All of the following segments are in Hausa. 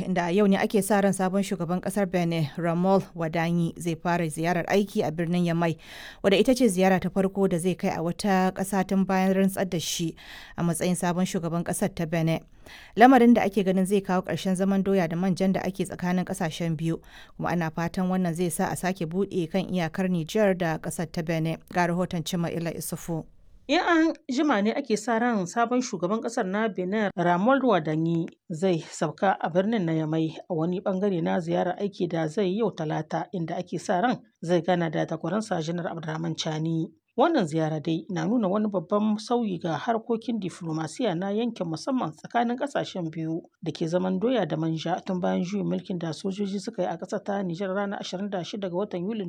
inda a yau ne ake sa ran sabon shugaban kasar Benin Ramol Wadanyi zai fara ziyarar aiki a birnin Yamai wadda ita ce ziyara ta farko da zai kai a wata ƙasa tun bayan rantsar da shi a matsayin sabon shugaban ƙasar ta Benin. Lamarin da ake ganin zai kawo ƙarshen zaman doya da manjan da ake tsakanin ƙasashen biyu kuma ana fatan wannan zai sa a sake buɗe kan iyakar Nijar da ƙasar ta Benin. Ga rahoton Cima Ila Isufu. In an jima ne ake sa ran sabon shugaban kasar na Benin Ramon Wadanyi zai sauka a birnin na Yamai a wani bangare na ziyarar aiki da zai yau talata inda ake sa ran zai gana da takwaransa Janar Abdurrahman Chani. Wannan ziyara dai na nuna wani babban sauyi ga harkokin diflomasiya na yankin musamman tsakanin kasashen biyu da ke zaman doya da manja tun bayan juyin mulkin da sojoji suka yi a ƙasar ta Nijar ranar 26 ga watan Yulin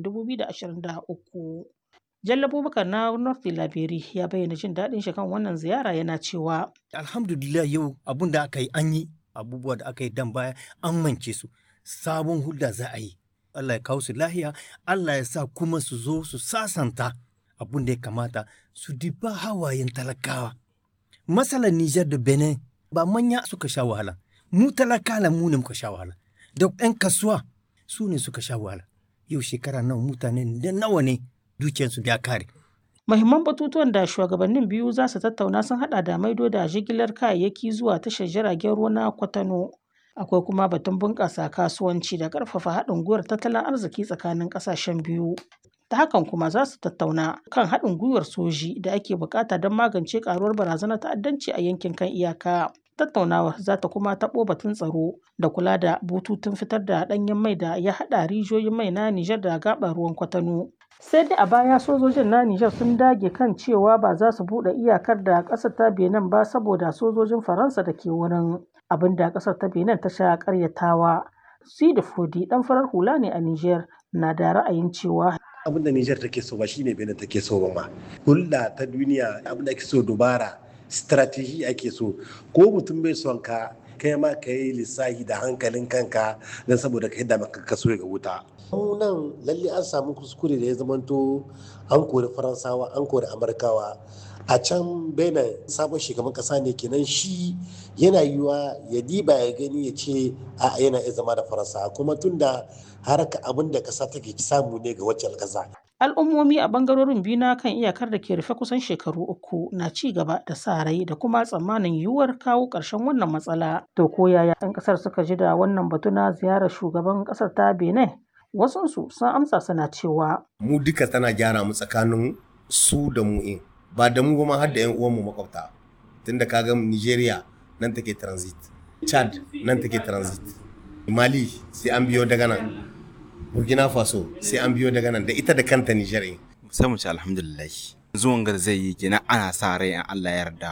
2023. Jalla Abubakar na North Laberi ya bayyana jin daɗin shi kan wannan ziyara yana cewa. Alhamdulillah yau abun da aka yi an yi abubuwa da aka yi dan baya an mance su sabon hulɗa za a yi. Allah ya kawo su lahiya, Allah ya sa kuma su zo su sasanta abun da ya kamata su diba hawayen talakawa. Matsalar Nijar da Benin ba manya suka sha wahala, mu talakala mu ne muka sha wahala, da 'yan kasuwa su ne suka sha wahala. Yau shekara nawa mutane da nawa ne dukiyarsu ya kare. Mahimman batutuwan da shugabannin biyu za su tattauna sun hada da maido da jigilar kayayyaki zuwa tashar jiragen ruwa na Kwatano. Akwai kuma batun bunƙasa kasuwanci da ƙarfafa haɗin gwiwar tattalin arziki tsakanin ƙasashen biyu. Ta hakan kuma za su tattauna kan haɗin gwiwar soji da ake buƙata don magance ƙaruwar barazanar ta'addanci a yankin kan iyaka. Tattaunawar za ta kuma taɓo batun tsaro da kula da bututun fitar da ɗanyen mai da ya haɗa rijiyoyin mai na Nijar da gaɓar ruwan Kwatano. sai dai a baya sojojin na Nijar sun dage kan cewa ba za su buɗe iyakar da ƙasar ta Benin ba saboda sojojin Faransa da ke wurin abin da ƙasar ta Benin ta sha ƙaryatawa. Sidi Fodi ɗan farar hula ne a Nijar na da ra'ayin cewa abin da Nijar take so ba shine Benin take so ba ma. Hulɗa ta duniya abin da ake so dubara strategy ake so ko mutum bai son ka kai ma ka yi lissahi da hankalin kanka don saboda ka yadda maka kaso ga wuta. nan lalle an samu kuskure da ya zamanto an kori faransawa an kori amurkawa a can benin sabon shugaban kasa ne kenan shi yana yiwa ya diba ya gani ya ce a yana iya zama da faransa kuma tunda haraka abin da kasa take samu ne ga wacce kasa al'ummomi a bangarorin biyu na kan iyakar da ke rufe kusan shekaru uku na ci gaba da sa rai da kuma tsammanin yiwuwar kawo ƙarshen wannan matsala to ko yaya 'yan ƙasar suka ji da wannan batu na ziyarar shugaban ƙasar ta benin wasunsu sun amsa suna cewa mu duka tana gyara mu tsakanin su da mu in ba da mu ba ma har da 'yan uwanmu makwabta tunda ka ga nigeria nan take transit chad nan take transit mali sai an biyo daga nan burkina faso sai an biyo daga nan da ita da kanta niger sai mu ci alhamdulillah zuwan gar zai yi kenan ana sa rai in allah ya yarda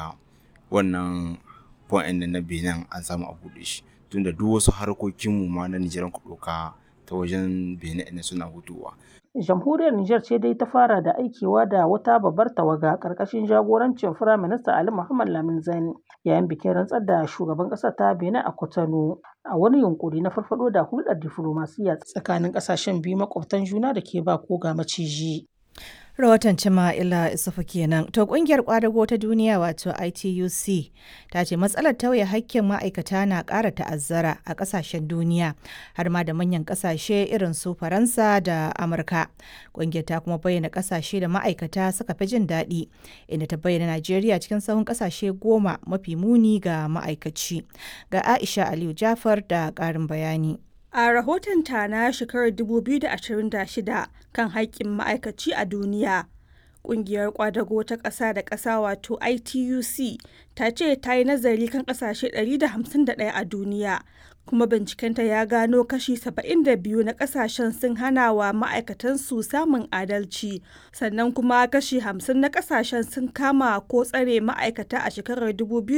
wannan point na benin an samu a buɗe shi tunda duk wasu harkokinmu ma na nigeria ku ɗauka ta wajen benin ne suna hutuwa jamhuriyar Nijar ce dai ta fara da aikewa da wata babbar tawaga ƙarƙashin jagorancin Firaminista Ali Muhammad Lamin Zani yayin bikin rantsar da shugaban ƙasar ta Benin a Cotonou a wani yunkuri na farfado da hulɗar diflomasiyya tsakanin ƙasashen biyu makwabtan juna da ke ba ko ga maciji. rahoton Cima'ila Isufu kenan. To kungiyar kwadago ta duniya wato ITUC ta ce matsalar tauye hakkin ma'aikata na ƙara ta'azzara a ƙasashen duniya har ma da manyan ƙasashe irin su Faransa da Amurka. Kungiyar ta kuma bayyana ƙasashe da ma'aikata suka fi jin daɗi inda ta bayyana Najeriya cikin sahun ƙasashe goma mafi muni ga ma'aikaci. Ga Aisha Aliyu Jafar da ƙarin bayani. A rahotonta na shekarar 2026 kan haƙƙin ma'aikaci a duniya, ƙungiyar ƙwadago ta ƙasa da ƙasa wato ITUC ta ce ta yi nazari kan ƙasashe 151 a duniya, kuma bincikenta ya gano kashi 72 na ƙasashen sun hana wa ma'aikatansu samun adalci, sannan kuma kashi 50 na ƙasashen sun kama ko tsare ma'aikata a shekarar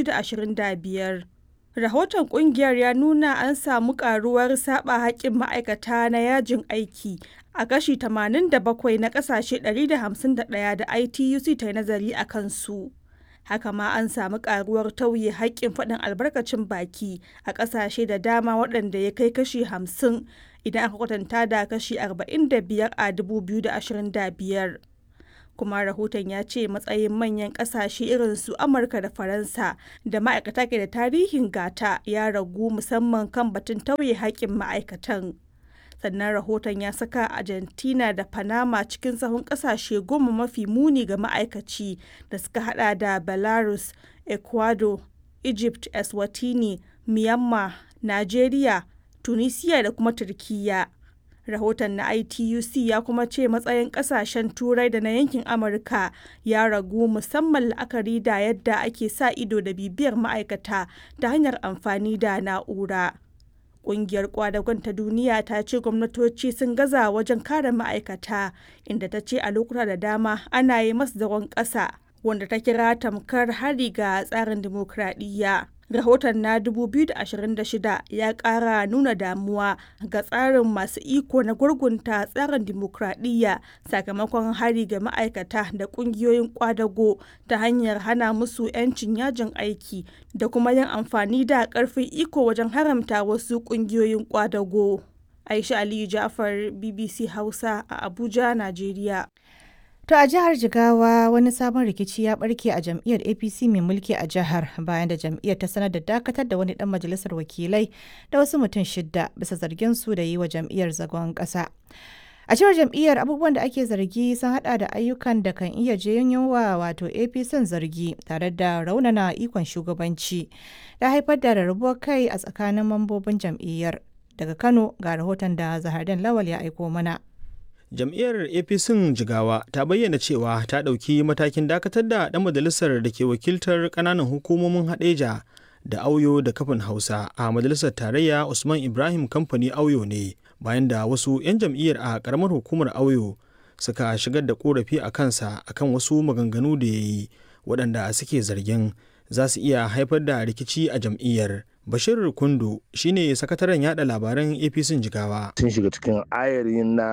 2025. Rahoton kungiyar ya nuna an samu karuwar saba haƙƙin ma'aikata na yajin aiki a kashi 87 na ƙasashe 151 da ITUC ta yi nazari a kansu. Haka ma an samu karuwar tauye haƙƙin faɗin albarkacin baki a ƙasashe da dama waɗanda ya kai kashi 50 idan aka kwatanta da kashi 45 a 2025. kuma rahoton ya ce matsayin manyan kasashe irin su amurka da faransa da ma'aikata ke da tarihin gata ya ragu musamman kan batun tauye haƙƙin ma'aikatan sannan rahoton ya saka argentina da panama cikin sahun kasashe goma mafi muni ga ma'aikaci da suka hada da belarus ecuador egypt eswatini myanmar nigeria tunisia da kuma turkiyya rahoton na ituc ya kuma ce matsayin kasashen turai da na yankin amurka ya ragu musamman la'akari da yadda ake sa ido da bibiyar ma'aikata ta hanyar amfani da na'ura Ƙungiyar kwadagon ta duniya ta ce gwamnatoci sun gaza wajen kare ma'aikata inda ta ce a lokuta da dama ana yi masu zagon ƙasa wanda ta kira tamkar hari ga tsarin dimokuraɗiyya. Rahoton na 2026 ya ƙara nuna damuwa ga tsarin masu iko na gurgunta tsarin dimokuraɗiyya sakamakon hari ga ma'aikata da ƙungiyoyin kwadago ta hanyar hana musu 'yancin yajin aiki da kuma yin amfani da ƙarfin iko wajen haramta wasu ƙungiyoyin kwadago. Aisha Aliyu Jafar, BBC Hausa a Abuja, Najeriya. To a jihar Jigawa wani sabon rikici ya barke a jam'iyyar APC mai mulki a jihar bayan da jam'iyyar ta sanar da dakatar da wani dan majalisar wakilai da wasu mutum shidda bisa zargin su da yi wa jam'iyyar zagon ƙasa. A cewar jam'iyyar abubuwan da ake zargi sun hada da ayyukan da kan iya janyo wa wato APC zargi tare da raunana ikon shugabanci da haifar da rarrabuwar kai a tsakanin mambobin jam'iyyar. Daga Kano ga rahoton da Zahardin Lawal ya aiko mana. jam'iyyar apc jigawa ta bayyana cewa ta ɗauki matakin dakatar da ɗan majalisar da ke wakiltar ƙananan hukumomin haɗeja da auyo da kafin hausa a majalisar tarayya usman ibrahim kamfani auyo ne bayan da wasu 'yan jam'iyyar a ƙaramar hukumar auyo suka shigar da ƙorafi a kansa akan wasu maganganu da ya yi waɗanda suke zargin za su iya haifar da rikici a jam'iyyar bashir kundu shine sakataren yada labaran apc jigawa sun shiga cikin ayarin na